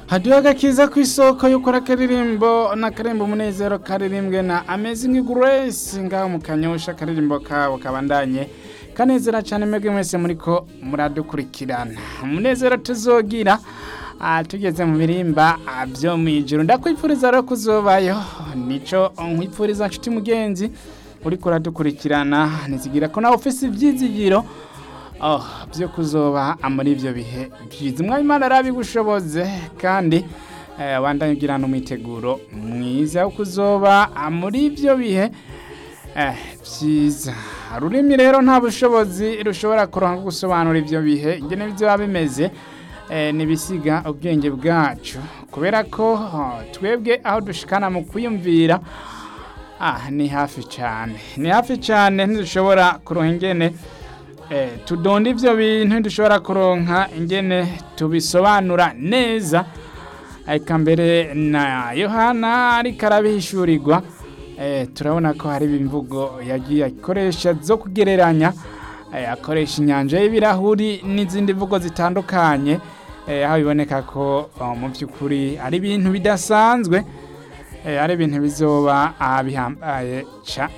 hadiyo agakiza ku isoko y'ukora akaririmbo n'akaririmbo umunezero karirimbwe na amazing grace ngaho mu kanyosha akaririmbo kabo kabandanye kanezera cyane mwebwe mwese muriko muradukurikirana umunezero tuzogira ah, tugeze mu birimba ah, byo mu ijuru ndakwifuriza rero kuzobayo nico nkwifuriza nshuti mugenzi uriko uradukurikirana nizigira ko nawe ufise ivyizigiro oh, byo kuzoba muri ibyo bihe byiza umwami imana arabigushoboze kandi eh, wandanye ugirana umwiteguro mwiza wo kuzoba muri ibyo bihe eh, byiza ururimi rero nta bushobozi rushobora kuronka gusobanura ibyo bihe ingene bizoba bimeze eh, nibisiga ubwenge bwacu kubera ko oh, twebwe aho dushikana mu kwiyumvira ah, ni hafi cyane ni hafi cyane ntidushobora kuronka ingene eh, tudonda ivyo bintu dushobora kuronka ingene tubisobanura neza eka mbere na yohana ariko arabihishurirwa eh, turabona ko hari imvugo yagiye akoresha zo kugereranya eh, akoresha inyanja y'ibirahuri n'izindi mvugo zitandukanye eh, aho biboneka ko oh, mu by'ukuri ari ibintu bidasanzwe eh, ari ibintu bizoba ah, bihambaye ca